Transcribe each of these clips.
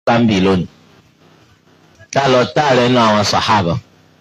bámbì lónìí tá lọ tá rẹ nu àwọn sàhábà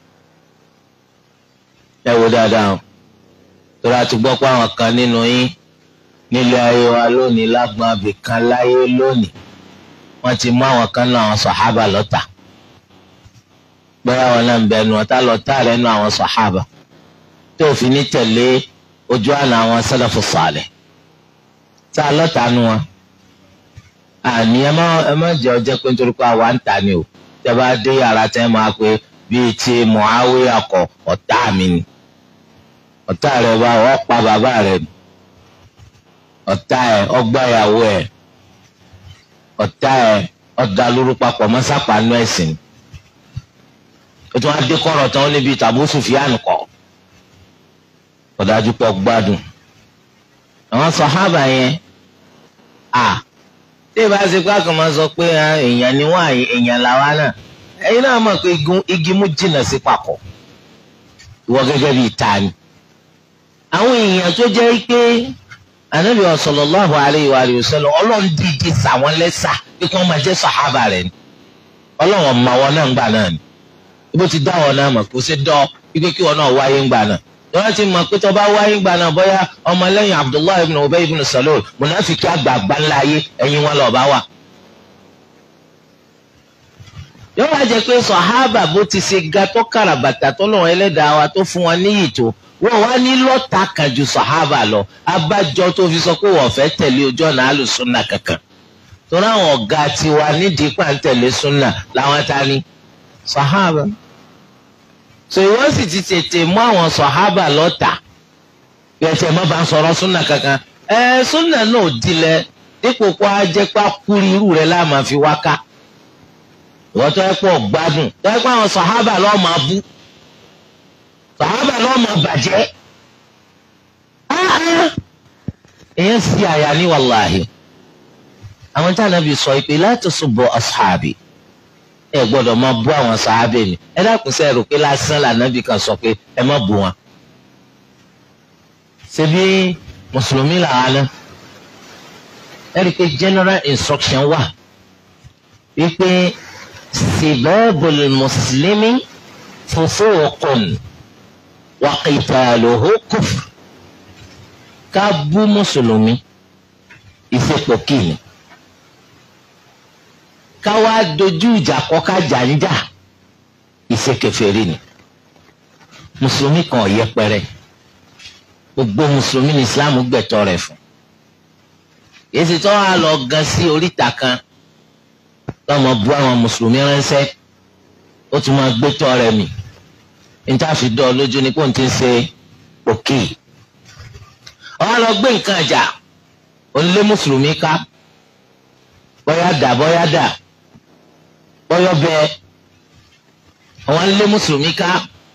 ẹ wo dáadáa o torí a ti gbọ́ pé àwọn kan nínú yín nílé ayé wa lónìí lágbọn abìkan láyé lónìí wọ́n ti mú àwọn kan náà àwọn sàhábà lọ́tà bóyá wọn náà ń bẹnu ọ̀tá lọ tá rẹ nu àwọn sàhábà tó fi ní tẹ̀lé ojú àná àwọn sálàfù sàlẹ̀ tá a lọ́tà nu wọn àní ẹ má ẹ má jẹ́ ọjọ́ pé nítorí pé àwa ń ta ni o tẹ́ bá dé yàrá tẹ́ máa pé bíi ti Muawiya kọ ọ̀tá mi ni ọ̀tá rẹ̀ bá wọ́n pa bàbá rẹ̀ ni ọ̀tá ẹ̀ ọgbà ìyàwó ẹ̀ ọ̀tá ẹ̀ ọ̀dà lóru papọ̀ mọ́sápánú ẹ̀sìn o tún wá dé kọ́rọ̀ tán níbi tàbú Sùfìyàn kọ́ ọ̀dájú pọ̀ gbádùn àwọn sàhábà yẹn à tí ìbá ṣe pé àkànmọ́ sọ pé èèyàn ni wọ́n èèyàn làwa náà ẹ̀yin náà mọ̀ pé igi mú jìnnà sí papọ̀ ìwọ gẹ́gẹ́ bíi ta ni. àwọn èèyàn tó jẹ́ pé anabi sallallahu alayhi wa sallam ọlọ́run dídí sàwọn lẹ́sà pé kí wọ́n máa jẹ́ sàhábà rẹ̀ ni ọlọ́run ọmọ wọn náà ń gbà náà ni ibo ti dá wọn náà mọ̀ kó ṣe dọ́ wípé kí wọn náà wáyé ń gbà náà wọ́n ti mọ̀ pé tó bá wáyé ń gbà náà bóyá ọmọlẹ́yìn abdullahi ibn ubay ibn salul munafiki àgbààgbà ńlá ayé ẹ̀yin wọn lọ́ọ́ bá wà yóò wá jẹ pé sọ̀hábà bó ti ṣe ga tó kàràbàtà tó lọ́wọ́ ẹlẹ́dàá wa tó fún wọn níyì tó wọ́n wá ní lọ́ta kan ju sọ̀hábà lọ abájọ tó fi sọ pé wọ́n fẹ́ tẹ̀lé ojú ọ̀nà àlùsùnà kankan torí àwọn ọ̀gá tiwa nídìí pàǹtẹ̀lé súnà làwọn ta ni sọ̀hábà so ìwọ́n sì ti tètè mú àwọn sọ̀hábà lọ́ta bí ẹ tẹ̀ mọ́ bá ń sọ̀rọ̀ súnà kankan ẹ súnà náà ò dilẹ̀ dípò kó a jẹ́ pé akúri irú rẹ̀ láàmà fi wá ká ìwọ́n tó yẹ pọ̀ gbádùn tó yẹ pé àwọn sàhábà lọ́ọ́ máa bú sàhábà lọ́ọ́ máa bàjẹ́ èèyàn sì àyà ní wàláhì àwọn tí ànábì sọ pé la tasubbu ashabi ẹ gbọ́dọ̀ máa bú àwọn sàhábà mi ẹ dákun sẹ́ rò pé lásán lànàbì kan sọ pé ẹ má bú wọn. ṣebí mùsùlùmí làwọn náà ẹ rí i pé general instruction wà wípé. سباب المسلم فسوق وقتاله كفر ká bú mùsùlùmí ìfipò kìíní ká wá dojú ìjà kọ ká jàǹjà ìṣekèfèrí ni mùsùlùmí kan ò yẹpẹrẹ gbogbo mùsùlùmí ní islam gbẹ̀tọ́ rẹ̀ fún èsì tó wà lọ gan sí oríta kan lọ́mọ bu àwọn mùsùlùmí ránṣẹ́ ó tún máa gbé tọ́ rẹ̀ mì níta fi dọ́ lójú ni kó n ti ń ṣe òkè ọ̀hún lọ gbé nǹkan àjà ó ń lé mùsùlùmí ká bọ́yá dà bọ́yá dà bọ́yọ́ bẹ́ẹ̀ àwọn ń lé mùsùlùmí ká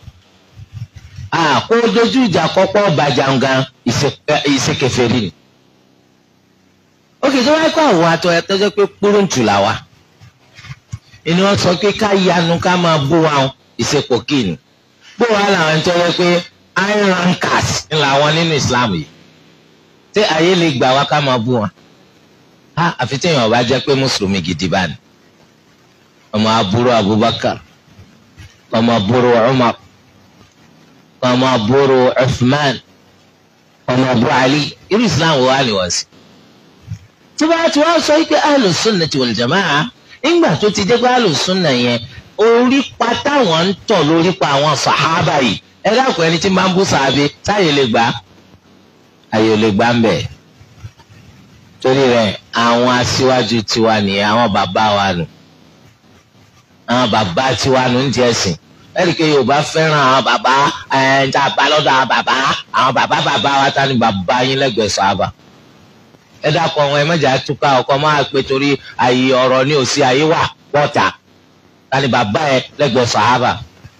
kó dojú ìjà kọ́kọ́ bàjàǹgàn ìṣekèfèrí ni ó kì í tó wáyé kó àwọn àtọ̀ ẹ̀ tọ́jọ́ pé kúrúǹtù là wa ìní wọn sọ pé ká yanu ká máa bú wa ìsepò kíni bó wa làwọn ń tọ́wọ́ pé iron rankers ń làwọn nínú Islam yìí tí ayé lè gbà wá ká máa bú wọn ha àfi téèyàn ọba jẹ́ pé mùsùlùmí gidi bá ní ọmọ àbúrò Abubakar ọmọ àbúrò Umar ọmọ àbúrò Uthman ọmọ àbúrò Ali irú Islam wo wá ni wọ́n sí tí wọ́n ti wá sọ pé Ahlus Sunnah wal Jama'ah nígbà tó ti dé pé alùsùnà yẹn orí pa táwọn ń tọ̀ lórí pa àwọn sàhábà yìí ẹ dákun ẹni tí máa ń bú sàábé táyé lè gbà ayé lè gbà ń bẹ̀. torí rẹ̀ àwọn aṣíwájú tiwa nìyẹn àwọn bàbá wa nù àwọn bàbá tiwa nù ń jẹ́ sìn ẹ̀ríkẹ́ yorùbá fẹ́ràn àwọn bàbá ẹ̀ ń ta bá lọ́dọ̀ àwọn bàbá àwọn bàbá bàbá wa ta ni bàbá yín lẹ́gbẹ̀ẹ́ sàhábà ẹ dákọ̀ wọn ẹ mẹ́jà túká ọkọ máa pe torí àyè ọ̀rọ̀ ní òsì ayé wà pọ̀tà tani bàbá ẹ lẹ́gbẹ̀ẹ́ sàhábà.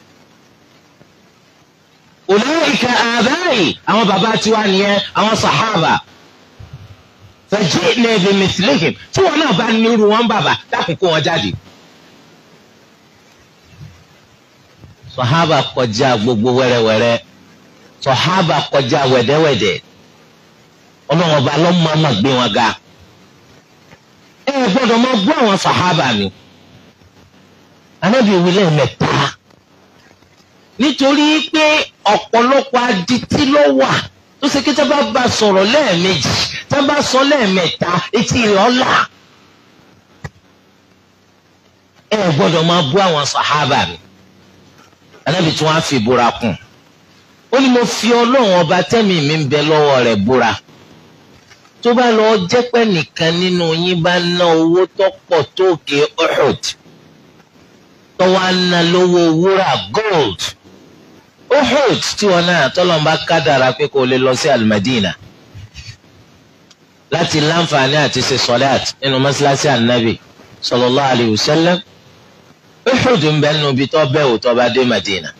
ulaika abai àwọn bàbá tiwa nìyẹn àwọn sàhábà fajina bi mithlihim tí wọn náà bá nírú wọn bàbá dákun kó wọn jáde. sàhábà kọjá gbogbo wẹ́rẹ́wẹ́rẹ́ sàhábà kọjá wẹ̀dẹ́wẹ̀dẹ́ ọlọ́run ọba lọ́mọ́ọ́mọ́ gbé wọn ga ẹ gbọ́dọ̀ máa bú àwọn sàhábà mi anábì wí lẹ́ẹ̀mẹ́ta nítorí pé ọ̀pọ̀lọpọ̀ adití ló wà tó ṣe kí tá bá bá sọ̀rọ̀ lẹ́ẹ̀mejì tá bá sọ lẹ́ẹ̀mẹ́ta etí rẹ̀ ọ̀la ẹ gbọ́dọ̀ máa bú àwọn sàhábà mi anábì tí wọ́n á fi búra kùn ó ní mo fi ọlọ́run ọba tẹ́mi mi ń bẹ lọ́wọ́ rẹ̀ búra tó bá lọ jẹ́ pé nìkan nínú yín bá ná owó tó pọ̀ tó òkè Uhud tó wá ná lówó wúrà gold Uhud tí wọn náà tọ́lọ́n bá kádàrá pé kò lè lọ sí Al-Madina láti láǹfààní àti ṣe sọlẹ́t nínú mọ́ṣáláṣí ànábì sallallahu alayhi wa sallam Uhud ń bẹ nínú ibi tó bẹ́ẹ̀ wò tó bá dé Madina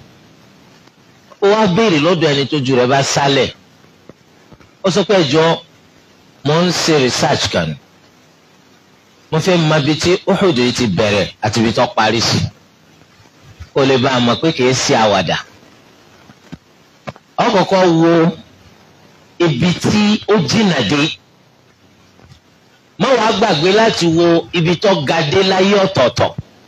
ó wá béèrè lọ́dọ̀ ẹni tó ju rẹ̀ bá sálẹ̀ ó sọ pé ẹjọ́ mo ń ṣe research kan mo fẹ́ mọ ibi tí Uhud yìí ti bẹ̀rẹ̀ àti ibi tó parí sí kó lè bá a mọ̀ pé kìí ṣe àwàdà ó kọ́kọ́ wo ibi tí ó jìnnà dé má wàá gbàgbé láti wo ibi tó ga dé láyé ọ̀tọ̀ọ̀tọ̀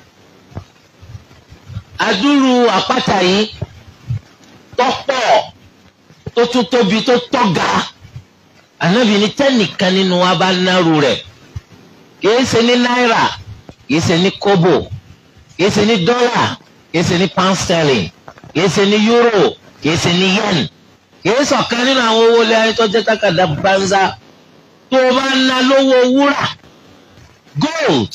adúrú àpáta yìí tọ́pọ̀ tó tún tóbi tó tọ́ga ànábì ní tẹ́nìkan nínú wa bá nárú rẹ̀ kìí ṣe ní náírà kìí ṣe ní kóbò kìí ṣe ní dọ́là kìí ṣe ní pound sterling kìí ṣe ní euro kìí ṣe ní yen kìí ṣọ̀kan nínú àwọn owó ilé ayé tó jẹ́ tákàdá banza tó o bá ná lówó wúrà gold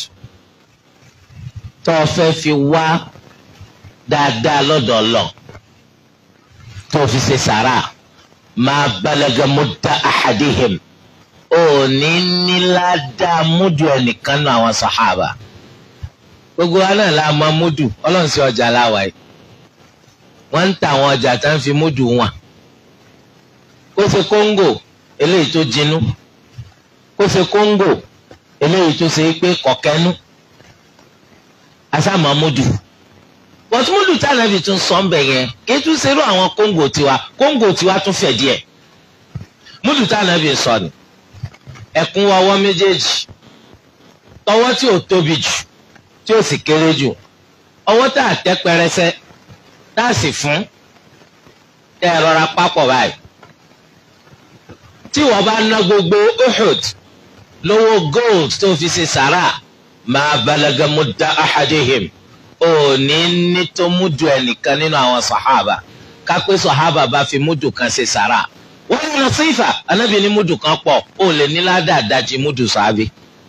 tó o fẹ́ fi wá dáadáa lọ́dọ̀ Ọlọ́run tó fi ṣe sàrà máa balaga mudda ahadihim ò ní níládàá múdù ẹnìkan náà àwọn sàhábà gbogbo wa náà la máa múdù ọlọ́run sí ọjà láwa yìí wọ́n ń ta àwọn ọjà tá ń fi múdù wọn kó ṣe kóńgò eléyìí tó jinú kó ṣe kóńgò eléyìí tó ṣe pé kọ̀kẹ́nu asámà múdù bọ́túmọ́lù tánàbì tún sọ ń bẹ̀ yẹn kí tún ṣerú àwọn kóńgò tiwa kóńgò tiwa tún fẹ̀ díẹ̀ múlù tánàbì sọ ni ẹ̀kún ọwọ́ méjèèjì tọwọ́ tí ò tóbi jù tí ò sì kéré jù ọwọ́ tá a tẹ́ pẹrẹsẹ tá a sì fún tẹ́ ẹ rọra papọ̀ báyìí tí wọ́n bá ná gbogbo Uhud lówó gold tó fi ṣe sàrà máa balaga mudda ahadihim ò ní ní tó múdù ẹnìkan nínú àwọn sàhábà kápẹ́ sàhábà bá fi múdù kan ṣe sàrà wọ́n yẹn lọ sí ìfà anábì ní múdù kan pọ̀ ó lè ní ládàá dájí múdù sàábì.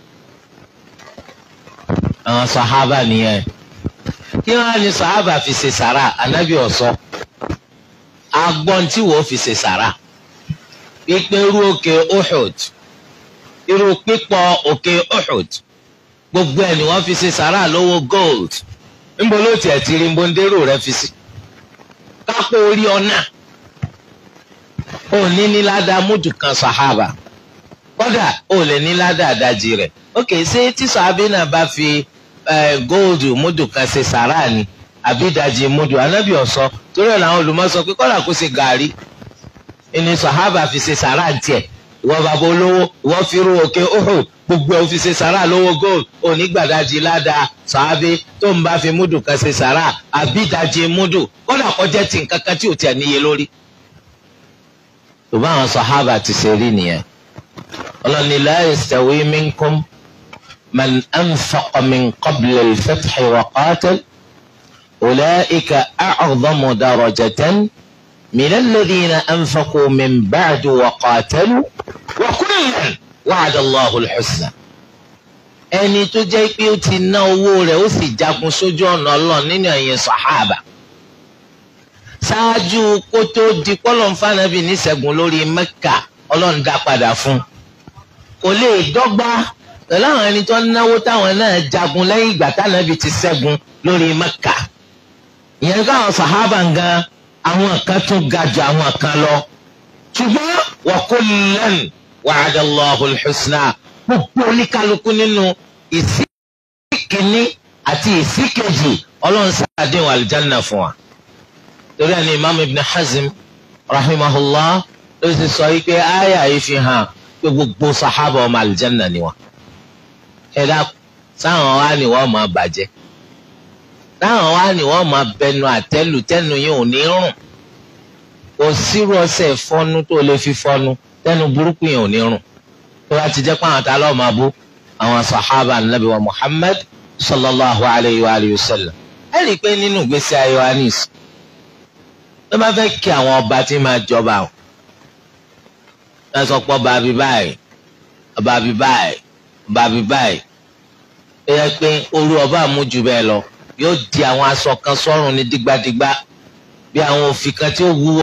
àwọn sàhábà nìyẹn kí wọ́n á ní sàhábà fi ṣe sàrà anábì ọ̀sọ́ agbọ́n tí wọ́n fi ṣe sàrà pípẹ́rú òkè Uhud irú pípọ̀ òkè Uhud gbogbo ẹ̀ ni wọ́n fi ṣe sàrà lówó gold nbọ ló tiẹ̀ ti rí nbọndéró rẹ fi sí kápò orí ọ̀nà ò ní ní ládàá múdù kan sàhábà kódà ò lè ní ládàá àdájì rẹ̀ ókè ṣé tí sàhábì náà bá fi góòdù múdù kan ṣe sàrà ni àbí ìdajì múdù anábì ọ̀sọ́ torí ẹ̀ làwọn olùmọ̀ sọ pé kódà kó ṣe gàrí ìní sàhábà fi ṣe sàrà ń tiẹ̀ ìwọ bàbá olówó ìwọ fi rú òkè Uhud gbogbo ẹ̀ òfin ṣe sàrà lówó gold onígbàdájì ládàá sàábé tó ń bá fi múdù kan ṣe sàrà àbídàjì múdù kódà kọjá tí nǹkan kan tí ò tiẹ̀ níye lórí. tó bá àwọn sàhábà ti ṣe rí nìyẹn ọlọ́ni la yastawi minkum man anfaqa min qabli al-fathi wa qatal ulaika a'zamu darajatan min alladhina anfaqu min ba'du wa qatalu wa kullan wa'ada Allahu al-husna. ẹni tó jẹ́ pé ó ti ná owó rẹ̀ ó sì jagun sójú ọ̀nà ọlọ́run nínú ẹ̀yìn sàhábà. ṣáájú kó tó di pọ́lọ́n fànàbì níṣẹ́gun lórí mẹ́kà ọlọ́run dá padà fún. kò lè dọ́gba pẹ̀lú àwọn ẹni tó ń náwó táwọn náà jagun lẹ́yìn ìgbà tánàbì ti ṣẹ́gun lórí mẹ́kà. ìyẹn káwọn sàhábà gan àwọn kan tún ga ju àwọn kan lọ. ṣùgbọ́n wa kullan wa'adallahu al-husna gbogbo oníkálukú nínú ìsíkìíní àti ìsíkejì ọlọ́run sàdéhùn àlùjáná fún wa. torí ẹni imam ibn hazm rahimahullah ló ti sọ yìí pé àyà yìí fi hàn pé gbogbo sàhábà ọmọ àlùjáná ni wọn. ẹ dákun sáwọn wá ní wọ́n máa bàjẹ́ sáwọn wá ní wọ́n máa bẹnu àtẹ́lù tẹ́nu yìí ò ní rùn kò sírú ọṣẹ ìfọnu tó lè fi fọnu tẹ́nu burúkú yìí ò ní rùn tó bá ti jẹ́ pé àwọn ta lọ́ọ́ máa bú àwọn sàhábà nàbí wa Muhammad sallallahu alayhi wa alihi wa sallam ẹ rí i pé nínú ìgbésí ayé wa ní ìsìn tó bá fẹ́ kí àwọn ọba tí máa jọba o náà sọ pé ọba àbí báyìí ọba àbí báyìí ọba àbí báyìí ó yẹ pé orú ọba àmújù bẹ́ẹ̀ lọ yóò di àwọn aṣọ kan sọ́rùn ní dígbàdígbà bí àwọn òfin kan tí ó wúwo.